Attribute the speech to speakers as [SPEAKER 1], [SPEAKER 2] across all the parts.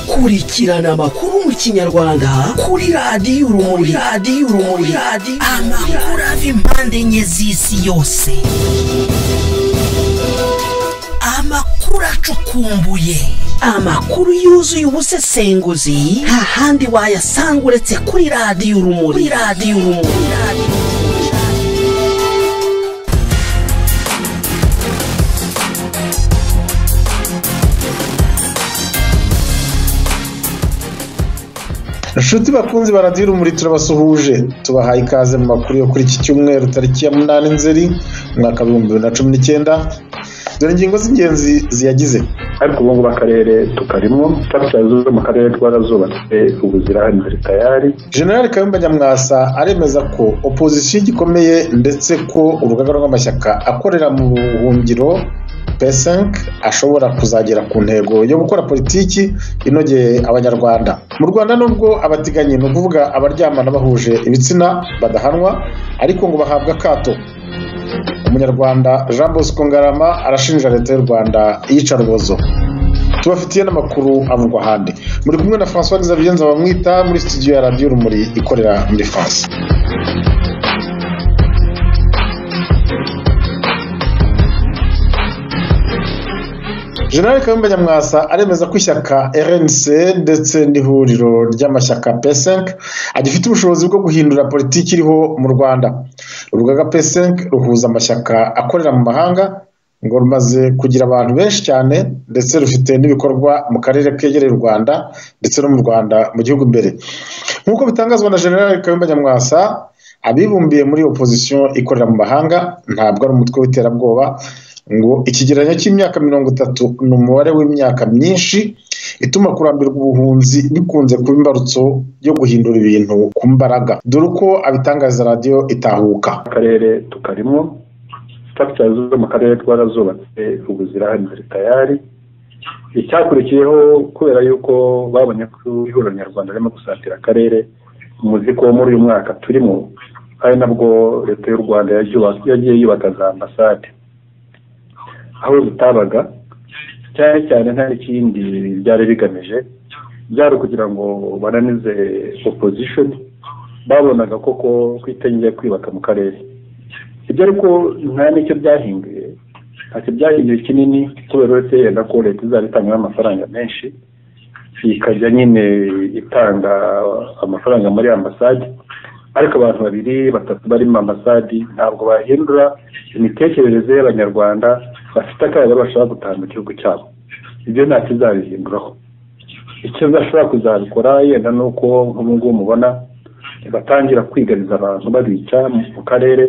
[SPEAKER 1] kurikirana amakuru mu kinyarwanda kuri radiyo urumuri radiyo urumuri radiyo
[SPEAKER 2] amakuru ava impande enye z'isi yose amakuru acukumbuye
[SPEAKER 1] amakuru yuzuye ubusesenguzi nta handi wayasanga uretse kuri radiyo urumuri kuri radiyo urumuri radiyo
[SPEAKER 3] inshuti bakunzi baradiyo urumuri turabasuhuje tubahaye ikaze mu makuru yo kuri iki cyumweru tariki ya munani nzeri umwaka w'ibihumbi bibiri na cumi n'icyenda dore ingingo z'ingenzi ziyagize
[SPEAKER 4] ariko ubu ngubu akarere tukarimo kapitalizo zo mu karere twarazubatse ubu zirahari tayari
[SPEAKER 3] general kayumba nyamwasa aremeza ko opozisiyo igikomeye ndetse ko urugaga rw'amashyaka akorera mu buhungiro pesenke ashobora kuzagera ku ntego yo gukora politiki inogeye abanyarwanda mu rwanda nubwo abateganyi ni ukuvuga abaryamana bahuje ibitsina badahanwa ariko ngo bahabwa akato umunyarwanda jean bosco ngarama arashinja leta y'u rwanda iyicarubozo tubafitiye n'amakuru avugwa ahandi muri kumwe na francois nzabigenza bamwita muri studio ya radiyo urumuri ikorera muri france general kayumba nyamwasa aremeza ko ishyaka rnc ndetse n'ihuriro ry'amashyaka pesenk agifite ubushobozi bwo guhindura politiki iriho mu rwanda urugaga pesenk ruhuza amashyaka akorera mu mahanga ngo rumaze kugira abantu benshi cyane ndetse rufite n'ibikorwa mu karere kegereye u rwanda ndetse no mu rwanda mu gihugu imbere nk'uko bitangazwa na general kayumba nyamwasa abibumbiye muri opozisiyo ikorera mu mahanga ntabwo ari umutwe w'iterabwoba ngo ikigereranyo cy'imyaka mirongo itatu ni umubare w'imyaka myinshi ituma kurambirwa ubuhunzi bikunze kuba imbarutso yo guhindura ibintu ku mbaraga dore uko abitangariza radiyo itahuka
[SPEAKER 4] akarere tukarimo kapitalizo zo mu karere twarazubatse ubu zirahari ziri tayari icyakurikiyeho kubera yuko babonye ko ihuriro nyarwanda ririmo gusatira akarere muzi ko muri uyu mwaka turimo ari nabwo leta y'u rwanda yagiye yubaka za ambasade aho zitabaga cyane cyane nta n'ikindi byari bigamije byari ukugira ngo bananize opposition babonaga koko kwitengera kwibaka mu karere ibyo ariko nta n'icyo byahinduye ntacyo byahinduye kinini kubera uretse yenda ko leta izaba itanga amafaranga menshi ikajya nyine itanga amafaranga muri ambasade ariko abantu babiri batatu barimo ambasadi ntabwo bahindura imitekerereze y'abanyarwanda bafite akayabo bashobora gutaha mu gihugu cyabo ibyo nta kizabihinduraho icyo bashobora kuzabikora yenda ni uko nk'ubu ngubu mubona batangira kwigariza abantu babica mu karere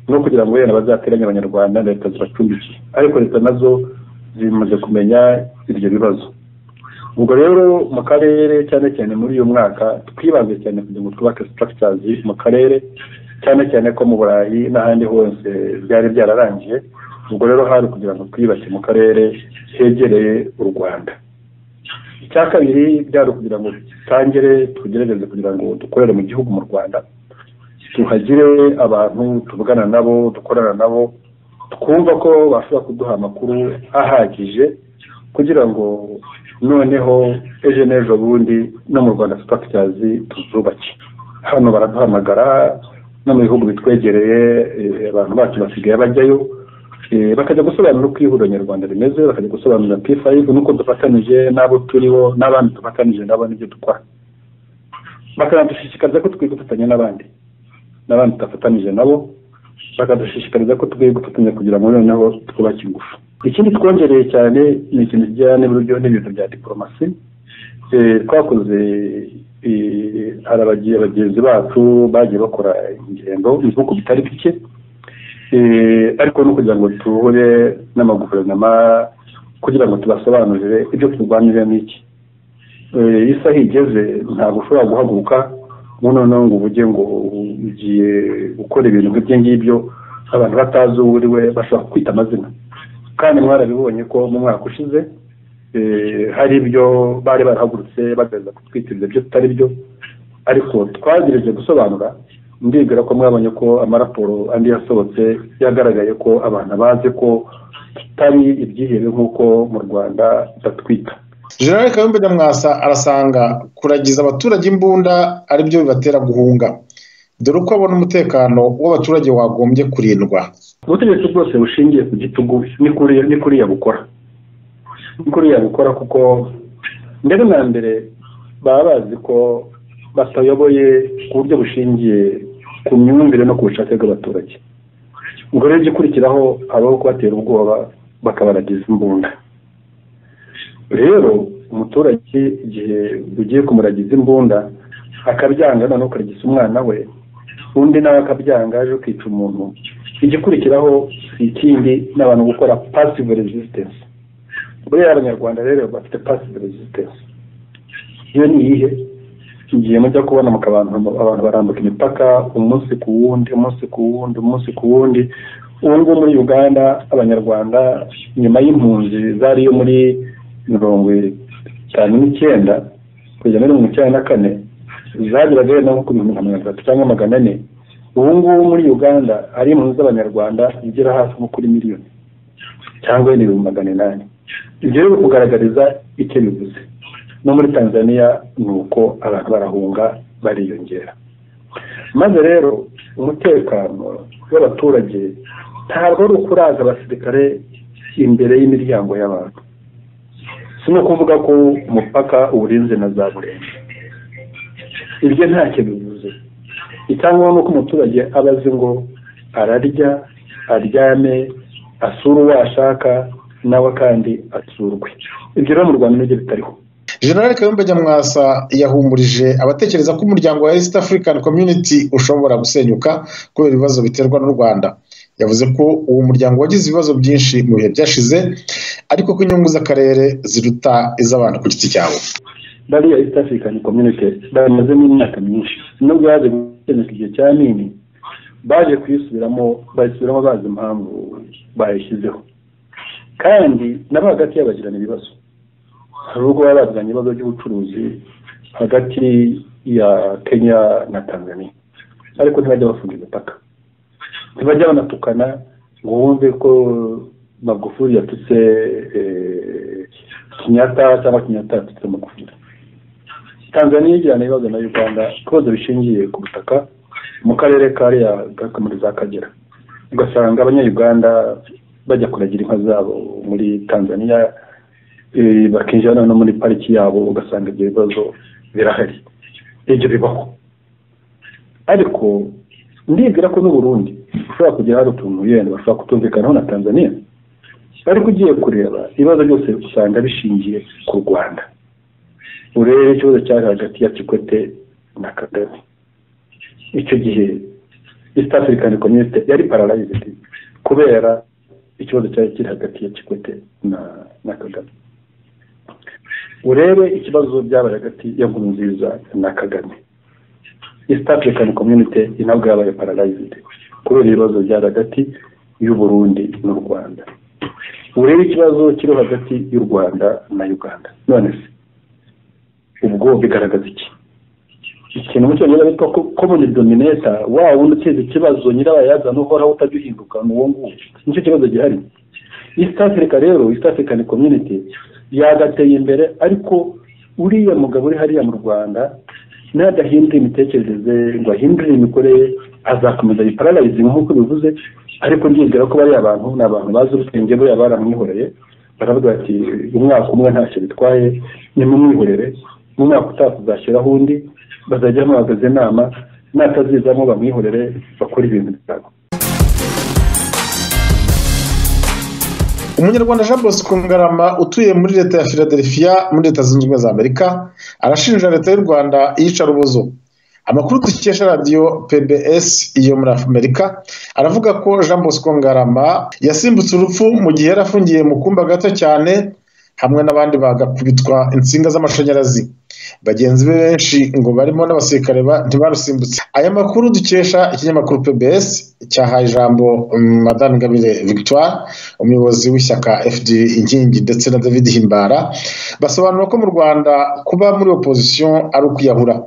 [SPEAKER 4] no kugira ngo wenda bazateranye abanyarwanda leta zibacumbikiye ariko leta nazo zimaze kumenya ibyo bibazo ubwo rero mu karere cyane cyane muri uyu mwaka twibanze cyane kugira ngo twubake sitagitazi mu karere cyane cyane ko mu burayi n'ahandi hose byari byararangiye ubwo rero hari kugira ngo twiyubake mu karere hegereye u rwanda icya kabiri byari ukugira ngo dutangire tugerageze kugira ngo dukorere mu gihugu mu rwanda tuhagire abantu tuvugana nabo dukorana nabo twumva ko bashobora kuduha amakuru ahagije kugira ngo noneho ejo n'ejo bundi no mu rwanda sitagitazi tuzubake hano baraduhamagara no mu bihugu bitwegereye abantu bacu basigaye bajyayo bakajya gusobanura uko ihuriro nyarwanda rimeze bakajya gusobanura p5 n'uko dufatanije n'abo turiho n'abandi dufatanije nabo n'ibyo dukora bakanadushishikariza ko dukwiye gufatanya n'abandi n'abandi tudafatanije nabo bakadushishikariza ko dukwiye gufatanya kugira ngo noneho twubake ingufu ikindi twongereye cyane ni ikintu kijyanye n'uburyo n'ibintu bya diporomasi twakoze hari abagenzi bacu bagiye bakora ingendo ibihugu bitari bike ariko no kugira ngo duhure n'amaguverinoma kugira ngo tubasobanurire ibyo turwanirira n'iki isaha igeze ntabwo ushobora guhaguruka noneho ngo uvuge ngo ugiye gukora ibintu nk'ibyo ngibyo abantu batazi uwo uri we bashobora kwita amazina kandi mwarabibonye ko mu mwaka ushize hari ibyo bari barahagurutse bagaragaza kutwitiriza ibyo tutari byo ariko twagereje gusobanura ndibwira ko mwabonye ko amaraporo andi yasohotse yagaragaye ko abantu bazi ko tutari ibyihebe nk'uko mu rwanda batwita
[SPEAKER 3] generale kayumba nyamwasa arasanga kuragiza abaturage imbunda ari byo bibatera guhunga dore uko abona umutekano w'abaturage wagombye kurindwa
[SPEAKER 4] ubutegetsi bwose bushingiye ku gitugu ni kuriya ni kuriya bukora ni kuriya bukora kuko mbere na mbere baba bazi ko batayoboye ku buryo bushingiye ku myumvire no ku bushake bw'abaturage ubwo rero igikurikiraho habaho kubatera ubwoba bakabaragiza imbunda rero umuturage igihe ugiye kumuragiza imbunda akabyanga noneho ukaragiza umwana we undi nawe akabyanga aje kwica umuntu igikurikiraho si ikindi ni abantu gukora pasive resistance buriya abanyarwanda rero bafite pasive resistance iyo ni iyihe igihe mujya kubona abantu barambuka imipaka umunsi ku wundi umunsi ku wundi umunsi ku wundi ubu ngubu muri uganda abanyarwanda nyuma y'impunzi zari yo muri mirongo itanu n'icyenda kugeza muri mirongo icyenda na kane zageraga wenda nko ku bihumbi nka mirongo itatu cyangwa magana ane ubu ngubu muri uganda hari impunzi z'abanyarwanda zigera hafi nko kuri miliyoni cyangwa wenda ibihumbi magana inani ibyo rero kugaragariza icyo bivuze no muri tanzania ni uko abantu barahunga bariyongera maze rero umutekano w'abaturage ntabwo ari ukuraza abasirikare imbere y'imiryango y'abantu si no kuvuga ko umupaka uwurinze na za burenze ibyo ntacyo bivuze icyangombwa ni uko umuturage aba azi ngo ararya aryame asura uwo ashaka nawe kandi asurwe ibyo rero mu rwanda nibyo bitariho
[SPEAKER 3] generale kayumba nyamwasa yahumurije abatekereza ko umuryango wa east african community ushobora gusenyuka kubera ibibazo biterwa n'u rwanda yavuze ko uwo muryango wagize ibibazo byinshi mu bihe byashize ariko ko inyungu z'akarere ziruta iz'abantu ku giti cyabo
[SPEAKER 4] bariya east african community bamazemo imyaka myinshi nubwo yaje gukemuka igihe cya nini baje kuyisubiramo bayisubiramo bazi impamvu bayishyizeho kandi nabo hagati yabo bagirana ibibazo hari ubwo baba baziranye ibibazo by'ubucuruzi hagati ya kenya na tanzania ariko ntibajya bafunga imipaka ntibajya banatukana ngo wumve ko magufuri yatutse kinyata cyangwa kinyata yatutse magufuri tanzania igirana ibibazo na uganda ibibazo bishingiye ku butaka mu karere ka muri za kagera ugasanga abanyayuganda bajya kuragira inka zabo muri tanzania bakinjira no muri pariki yabo ugasanga ibyo bibazo birahari ibyo bibaho ariko ndibwira ko n'uburundi ushobora kugira hari utuntu yenda bashobora kutumvikanaho na tanzania ariko ugiye kureba ibibazo byose usanga bishingiye ku rwanda urebe ikibazo cyari hagati ya kikwete na kagame icyo gihe east african community yari paralized kubera ikibazo cyari kiri hagati ya kikwete na na kagame urebe ikibazo byabaye hagati ya nkurunziza na kagame east african community inabwo yabaye paralized kubera ibibazo byari hagati y'uburundi n'u rwanda urebe ikibazo kiri hagati y'u rwanda na uganda none se ubwo bigaragaza iki ikintu mu cyongereza bita common dominator wa wundi uteza ikibazo nyirabayazana uhoraho utajya uhinduka ni uwo nguwo nicyo kibazo gihari east africa rero east african community yagateye imbere ariko uriya mugabo uri hariya mu rwanda nadahindura imitekerereze ngo ahindure imikorere azakomeza yipararayizinga nk'uko bivuze ariko ndibwira ko bariya abantu ni abantu bazi ubwenge buriya baramwihoreye baravuga bati umwaka umwe ntacyo bitwaye nimumwihorere mu mwaka utaha tuzashyiraho undi bazajya bahagaze inama natazizamo bamwihorere bakora ibintu byabo
[SPEAKER 3] umunyarwanda jean bosco ngarama utuye muri leta ya philadelphia muri leta zunze ubumwe za amerika arashinja leta y'u rwanda iyicarubozo amakuru dukesha radiyo pbs iyo muri amerika aravuga ko jean bosco ngarama yasimbutse urupfu mu gihe yari afungiye mu kumba gato cyane hamwe n'abandi bagakubitwa insinga z'amashanyarazi bagenzi be benshi ngo barimo n'abasirikare ba- ntibarusimbutse aya makuru dukesha ikinyamakuru pbs cyahaye ijambo mm, madame ngabire victoire umuyobozi w'ishyaka fd inkingi ndetse na david himbara basobanura ko mu rwanda kuba muri opozisiyo ari ukwiyahura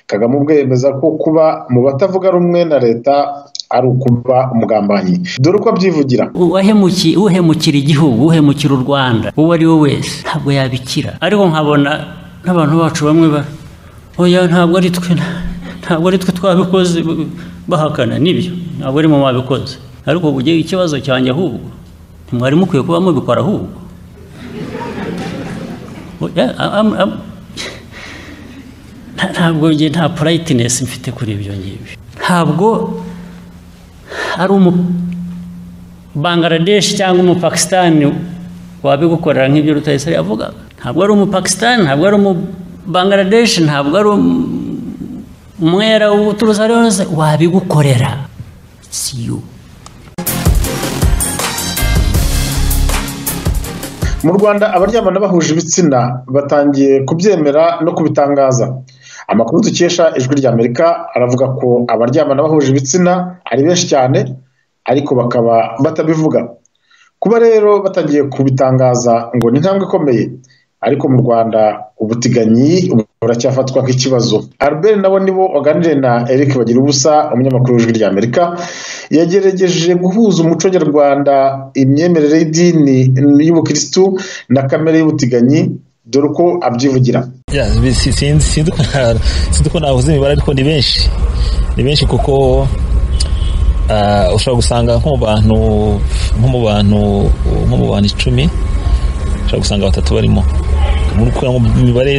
[SPEAKER 3] kagame ubwe yemeza ko kuba mu batavuga rumwe na leta ari ukuba umugambanyi dore uko abyivugira
[SPEAKER 5] uwahemukiye uhemukira igihugu uhemukira u rwanda uwo ari we wese ntabwo yabikira ariko nkabona n'abantu bacu bamwe ba oya ntabwo ari twe ntabwo ari twe twabikoze bahakana nibyo ntabwo ari mwe mwabikoze ariko ubu ugiye ikibazo cyanjye ahubwo ntimwari mukwiye kuba mubikora ahubwo Oya, am- am- nta- ntabwo njye nta purayitinesi mfite kuri ibyo ngibyo ntabwo ari umu Bangladesh cyangwa umupakisitani wabigukorera nk'ibyo Rutayisire avuga ntabwo ari umupakisitani ntabwo ari umubangladesh ntabwo ari umwera uturutse ari wese wabigukorera siyo
[SPEAKER 3] mu rwanda abaryamana bahuje ibitsina batangiye kubyemera no kubitangaza amakuru dukesha ijwi ry'amerika aravuga ko abaryamana bahuje ibitsina ari benshi cyane ariko bakaba batabivuga kuba rero batangiye kubitangaza ngo ni intambwe ikomeye ariko mu rwanda ubutinganyi buracyafatwa nk'ikibazo albert nabo nibo waganiriye na eric bagira ubusa umunyamakuru w'ijwi ry'amerika yagerageje guhuza umuco nyarwanda imyemerere y'idini y'ubukirisitu na kamere y'ubutinganyi dore uko abyivugira
[SPEAKER 6] Ya, bi- si- si- sinzi ko na- sinzi ko navuze imibare ariko ni benshi ni benshi kuko ah, ushobora gusanga nko mu bantu nko mu bantu nko mu bantu icumi ushobora gusanga batatu barimo muri kugira ngo imibare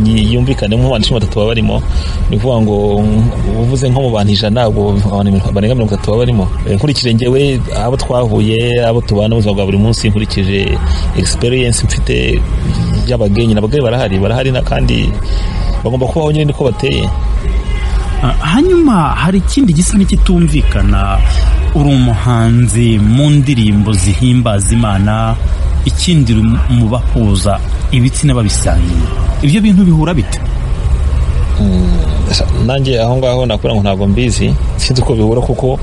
[SPEAKER 6] yi- yumvikane nko mu bantu icumi batatu baba barimo ni ukuvuga ngo mm, uvuze nko mu bantu ijana ntabwo abantu mirongo- barenga mirongo itatu baba barimo Eh, nkurikije njyewe abo twahuye abo tubana mu buzima bwa buri munsi nkurikije experience mfite y'abagenyi n'abagore barahari barahari na kandi bagomba kubaho nyine niko bateye
[SPEAKER 7] Ah, hanyuma hari ikindi gisa n'ikitumvikana uri umuhanzi mu ndirimbo zihimbaza imana ikindi uri mu bahuza ibitsina babisangiye ibyo bintu bihura bite
[SPEAKER 6] Sa- nanjye aho ngaho nakubwira ngo ntabwo mbizi sinzi uko bihura kuko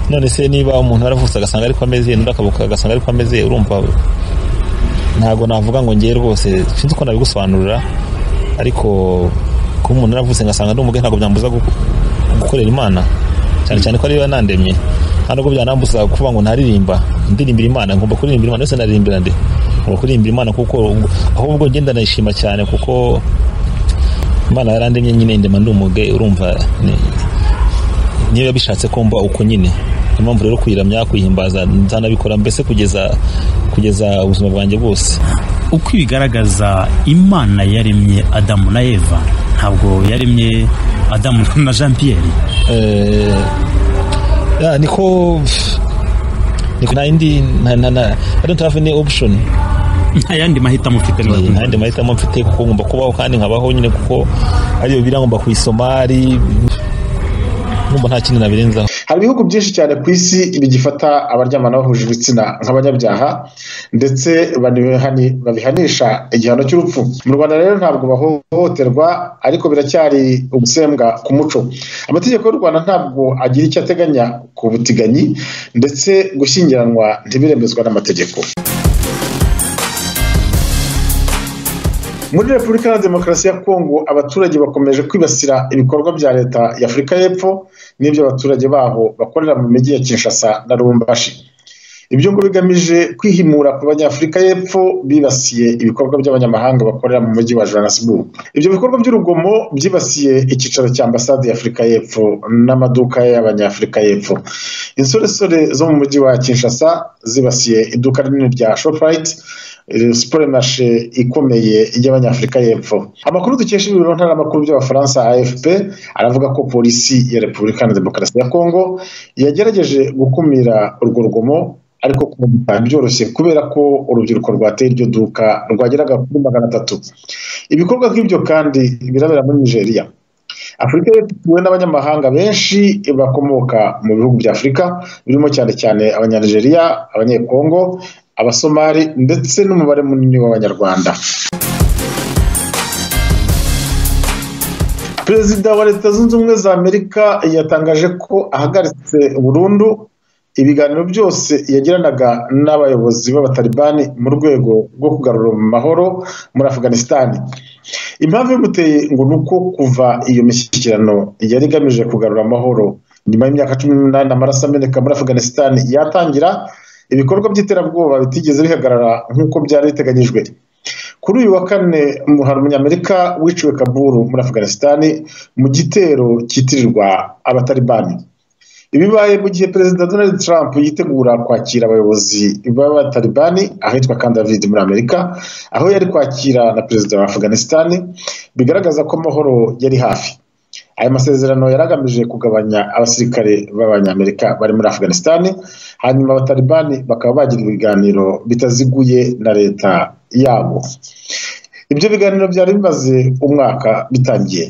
[SPEAKER 6] none se niba umuntu yaravutse agasanga ariko ameze n'undi akavuka agasanga ariko ameze urumva ntabwo navuga ngo njye rwose sinzi uko nabigusobanurira ariko kuba umuntu yaravutse ngasanga ndi umugore ntabwo byambuza gu- gukorera imana cyane cyane ko ariyo yanandemye nta nubwo byanambuza kuvuga ngo ntaririmba ndirimbira imana ngomba kuririmba imana ndetse naririmbira ndi ngomba kuririmba imana kuko ahubwo ngenda nayishima cyane kuko imana yarandemye nyine ndema ndi umuge urumva ni- niyo yabishatse ko mba uko nyine niyo mpamvu rero kuyiramya kuyihimbaza nzanabikora mbese kugeza kugeza ubuzima bwanjye bwose
[SPEAKER 7] uko ibigaragaza imana yaremye adamu na eva ntabwo yaremye adamu na jean pierre
[SPEAKER 6] Eh, ya, niko niko nta yindi nta- nta- nta- I don't have any option
[SPEAKER 7] nta yandi mahitamo ufite niba
[SPEAKER 6] nta
[SPEAKER 7] ukumva.
[SPEAKER 6] yindi mahitamo mfite kuko ngomba kubaho kandi nkabaho nyine kuko ariyo biriya ngomba kuyisoma ari ngomba nta kindi nabirenzaho
[SPEAKER 3] hari ibihugu byinshi cyane ku isi bigifata abaryamana bahuje ibitsina nk'abanyabyaha ndetse banibihani- babihanisha igihano cy'urupfu mu rwanda rero ntabwo bahohoterwa ariko biracyari ubusembwa ku muco amategeko y'u rwanda ntabwo agira icyo ateganya ku butiganyi ndetse gushyingiranwa ntibiremezwa n'amategeko muri repubulika ya demokarasi ya kongo abaturage bakomeje kwibasira ibikorwa bya leta ya afurika y'epfo n'ibyo abaturage baho bakorera mu mijyi ya kinshasa na lubumbashi ibyo ngo bigamije kwihimura ku banyafurika y'epfo bibasiye ibikorwa by'abanyamahanga bakorera mu mujyi wa johannesburg ibyo bikorwa by'urugomo byibasiye icyicaro cya ambasade ya afurika y'epfo n'amaduka y'abanyafurika y'epfo insoresore zo mu mujyi wa kinshasa zibasiye iduka rinini rya shoprite superimarishe ikomeye y'abanyafurika y'epfo amakuru dukesha ibiro ntaramakuru by'abafaransa afp aravuga ko polisi ya repubulika na demokarasi ya kongo yagerageje gukumira urwo rugomo ariko kumva byoroshye kubera ko urubyiruko rwateye iryo duka rwageraga kuri magana atatu ibikorwa nk'ibyo kandi birabera muri nigeria afurika yatuwe n'abanyamahanga benshi bakomoka mu bihugu bya afurika birimo cyane cyane abanyanigeriya abanyekongo abasomali ndetse n'umubare munini w'abanyarwanda perezida wa leta zunze ubumwe za amerika yatangaje ko ahagaritse burundu ibiganiro byose yagiranaga n'abayobozi b'abatalibani mu rwego rwo kugarura mu mahoro muri afghanistan impamvu y'umuteye ngo ni uko kuva iyo mishyikirano yari igamije kugarura amahoro nyuma y'imyaka cumi n'umunani amaraso ameneka muri afghanistan yatangira ibikorwa by'iterabwoba bitigeze bihagarara nk'uko byari biteganyijwe kuri uyu wa kane hari umunyamerika wiciwe kaburu muri afghanistan mu gitero cyitirirwa abatalibani ibibaye mu gihe perezida donald trump yitegura kwakira abayobozi b'abatalibani ahitwa camp david muri amerika aho yari kwakira na perezida wa afghanistan bigaragaza ko amahoro yari hafi aya masezerano yari agamije kugabanya abasirikare b'abanyamerika bari muri afghanistan hanyuma abatalibani bakaba bagira ibiganiro bitaziguye na leta yabo ibyo biganiro byari bimaze umwaka bitangiye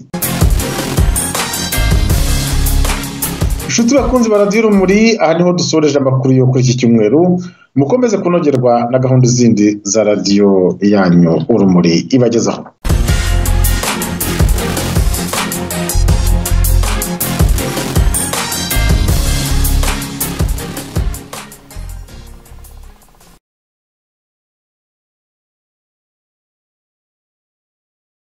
[SPEAKER 3] inshuti bakunzi ba radiyo urumuri aha niho dusoreje amakuru yo kuri iki cyumweru mukomeze kunogerwa na gahunda zindi za radiyo yanyu urumuri ibagezaho